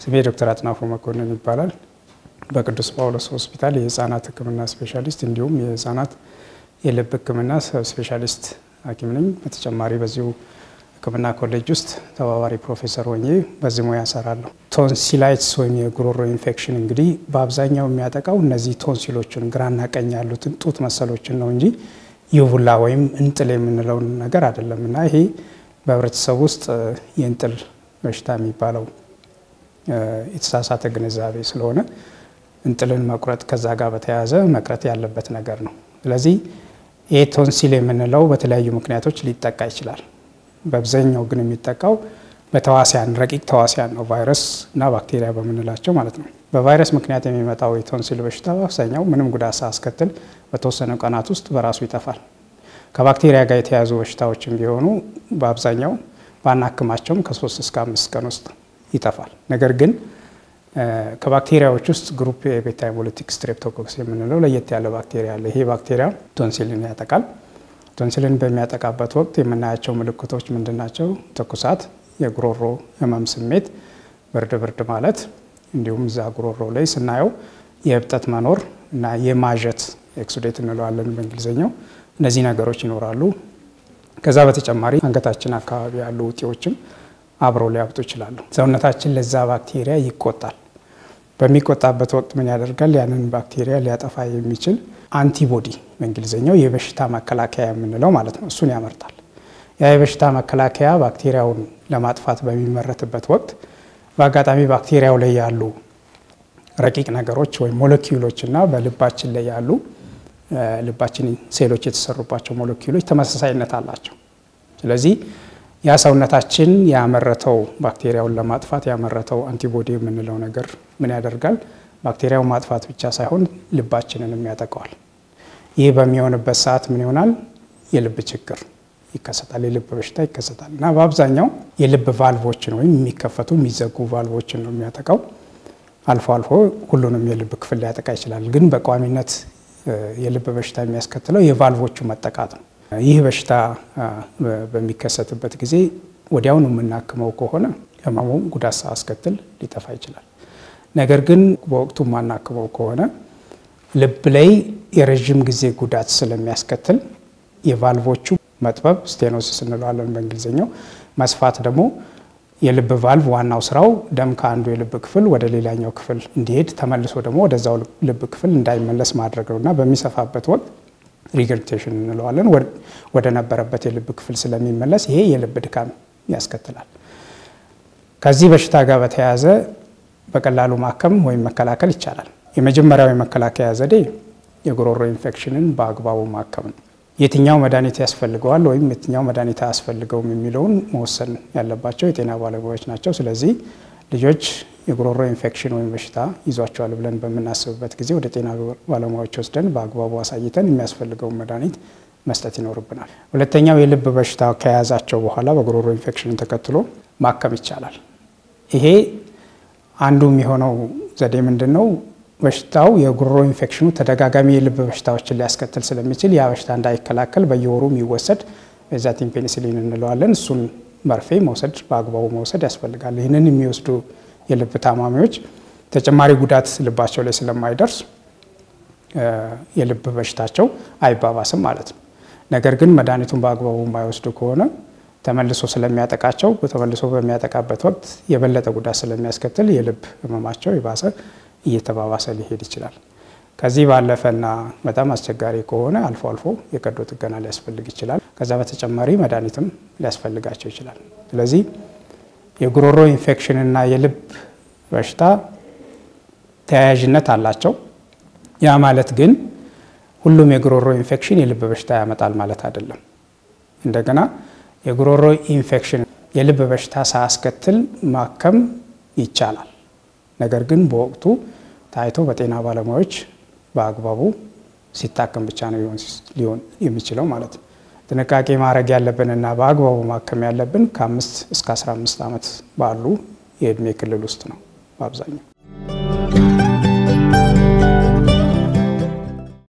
ስሜ ዶክተር አጥናፉ መኮንን ይባላል። በቅዱስ ጳውሎስ ሆስፒታል የህፃናት ሕክምና ስፔሻሊስት እንዲሁም የህፃናት የልብ ሕክምና ሰብ ስፔሻሊስት ሐኪም ነኝ። በተጨማሪ በዚሁ ሕክምና ኮሌጅ ውስጥ ተባባሪ ፕሮፌሰር ሆኜ በዚህ ሙያ እሰራለሁ። ቶንሲላይትስ ወይም የጉሮሮ ኢንፌክሽን እንግዲህ በአብዛኛው የሚያጠቃው እነዚህ ቶንሲሎችን ግራና ቀኝ ያሉትን ጡት መሰሎችን ነው እንጂ ዩቡላ ወይም እንጥል የምንለውን ነገር አይደለም እና ይሄ በህብረተሰብ ውስጥ የእንጥል በሽታ የሚባለው የተሳሳተ ግንዛቤ ስለሆነ እንጥልን መቁረጥ ከዛ ጋር በተያያዘ መቅረት ያለበት ነገር ነው። ስለዚህ ይህ ቶንሲል የምንለው በተለያዩ ምክንያቶች ሊጠቃ ይችላል። በአብዛኛው ግን የሚጠቃው በተዋሲያን ረቂቅ ተዋሲያን ነው፣ ቫይረስ እና ባክቴሪያ በምንላቸው ማለት ነው። በቫይረስ ምክንያት የሚመጣው የቶንሲል በሽታ በአብዛኛው ምንም ጉዳት ሳያስከትል በተወሰኑ ቀናት ውስጥ በራሱ ይጠፋል። ከባክቴሪያ ጋር የተያዙ በሽታዎችም ቢሆኑ በአብዛኛው ባናክማቸውም ከሶስት እስከ አምስት ቀን ውስጥ ይጠፋል። ነገር ግን ከባክቴሪያዎች ውስጥ ግሩፕ የቤታ ሄሞሊቲክ ስትሬፕቶኮክስ የምንለው ለየት ያለ ባክቴሪያ አለ። ይሄ ባክቴሪያ ቶንሲልን ያጠቃል። ቶንሲልን በሚያጠቃበት ወቅት የምናያቸው ምልክቶች ምንድን ናቸው? ትኩሳት፣ የጉሮሮ ህመም ስሜት፣ ብርድ ብርድ ማለት እንዲሁም እዛ ጉሮሮ ላይ ስናየው የእብጠት መኖር እና የማዠት ኤክሱዴት እንለዋለን በእንግሊዝኛው። እነዚህ ነገሮች ይኖራሉ። ከዛ በተጨማሪ አንገታችን አካባቢ ያሉ እጢዎችም አብረው ሊያብጡ ይችላሉ። ሰውነታችን ለዛ ባክቴሪያ ይቆጣል። በሚቆጣበት ወቅት ምን ያደርጋል? ያንን ባክቴሪያ ሊያጠፋ የሚችል አንቲቦዲ በእንግሊዝኛው የበሽታ መከላከያ የምንለው ማለት ነው። እሱን ያመርታል። ያ የበሽታ መከላከያ ባክቴሪያውን ለማጥፋት በሚመረትበት ወቅት በአጋጣሚ ባክቴሪያው ላይ ያሉ ረቂቅ ነገሮች ወይም ሞለኪውሎች እና በልባችን ላይ ያሉ ልባችን ሴሎች የተሰሩባቸው ሞለኪውሎች ተመሳሳይነት አላቸው። ስለዚህ ያ ሰውነታችን ያመረተው ባክቴሪያውን ለማጥፋት ያመረተው አንቲቦዲ የምንለው ነገር ምን ያደርጋል? ባክቴሪያውን ማጥፋት ብቻ ሳይሆን ልባችንንም ያጠቀዋል። ይህ በሚሆንበት ሰዓት ምን ይሆናል? የልብ ችግር ይከሰታል። የልብ በሽታ ይከሰታል እና በአብዛኛው የልብ ቫልቮችን ወይም የሚከፈቱ የሚዘጉ ቫልቮችን ነው የሚያጠቃው። አልፎ አልፎ ሁሉንም የልብ ክፍል ሊያጠቃ ይችላል። ግን በቋሚነት የልብ በሽታ የሚያስከትለው የቫልቮቹ መጠቃት ነው። ይህ በሽታ በሚከሰትበት ጊዜ ወዲያውኑ የምናክመው ከሆነ ህመሙ ጉዳት ሳያስከትል ሊጠፋ ይችላል። ነገር ግን በወቅቱ የማናክመው ከሆነ ልብ ላይ የረዥም ጊዜ ጉዳት ስለሚያስከትል የቫልቮቹ መጥበብ ስቴኖሲስ እንለዋለን በእንግሊዝኛው፣ መስፋት ደግሞ የልብ ቫልቭ ዋናው ስራው ደም ከአንዱ የልብ ክፍል ወደ ሌላኛው ክፍል እንዲሄድ ተመልሶ ደግሞ ወደዛው ልብ ክፍል እንዳይመለስ ማድረግ ነው እና በሚሰፋበት ወቅት ሪገርቴሽን እንለዋለን ወደ ነበረበት የልብ ክፍል ስለሚመለስ ይሄ የልብ ድካም ያስከትላል። ከዚህ በሽታ ጋር በተያያዘ በቀላሉ ማከም ወይም መከላከል ይቻላል። የመጀመሪያው የመከላከያ ዘዴ የጉሮሮ ኢንፌክሽንን በአግባቡ ማከም ነው። የትኛው መድኃኒት ያስፈልገዋል ወይም የትኛው መድኃኒት አያስፈልገውም የሚለውን መወሰን ያለባቸው የጤና ባለሙያዎች ናቸው። ስለዚህ ልጆች የጉሮሮ ኢንፌክሽን ወይም በሽታ ይዟቸዋል ብለን በምናስብበት ጊዜ ወደ ጤና ባለሙያዎች ወስደን በአግባቡ አሳይተን የሚያስፈልገውን መድኃኒት መስጠት ይኖርብናል። ሁለተኛው የልብ በሽታ ከያዛቸው በኋላ በጉሮሮ ኢንፌክሽንን ተከትሎ ማከም ይቻላል። ይሄ አንዱ የሚሆነው ዘዴ ምንድን ነው? በሽታው የጉሮሮ ኢንፌክሽኑ ተደጋጋሚ የልብ በሽታዎችን ሊያስከትል ስለሚችል ያ በሽታ እንዳይከላከል በየወሩ የሚወሰድ ቤንዛቲን ፔኒሲሊን እንለዋለን። እሱን መርፌ መውሰድ በአግባቡ መውሰድ ያስፈልጋል። ይህንን የሚወስዱ የልብ ታማሚዎች ተጨማሪ ጉዳት ልባቸው ላይ ስለማይደርስ የልብ በሽታቸው አይባባስም ማለት ነው። ነገር ግን መድኃኒቱን በአግባቡ የማይወስዱ ከሆነ ተመልሶ ስለሚያጠቃቸው ተመልሶ በሚያጠቃበት ወቅት የበለጠ ጉዳት ስለሚያስከትል የልብ ህመማቸው የባሰ እየተባባሰ ሊሄድ ይችላል። ከዚህ ባለፈና በጣም አስቸጋሪ ከሆነ አልፎ አልፎ የቀዶ ጥገና ሊያስፈልግ ይችላል። ከዛ በተጨማሪ መድኃኒትም ሊያስፈልጋቸው ይችላል። ስለዚህ የጉሮሮ ኢንፌክሽን እና የልብ በሽታ ተያያዥነት አላቸው። ያ ማለት ግን ሁሉም የጉሮሮ ኢንፌክሽን የልብ በሽታ ያመጣል ማለት አይደለም። እንደገና የጉሮሮ ኢንፌክሽን የልብ በሽታ ሳያስከትል ማከም ይቻላል። ነገር ግን በወቅቱ ታይቶ በጤና ባለሙያዎች በአግባቡ ሲታከም ብቻ ነው ሊሆን የሚችለው ማለት ነው። ጥንቃቄ ማድረግ ያለብንና በአግባቡ ማከም ያለብን ከአምስት እስከ 15 ዓመት ባሉ የእድሜ ክልል ውስጥ ነው በአብዛኛው።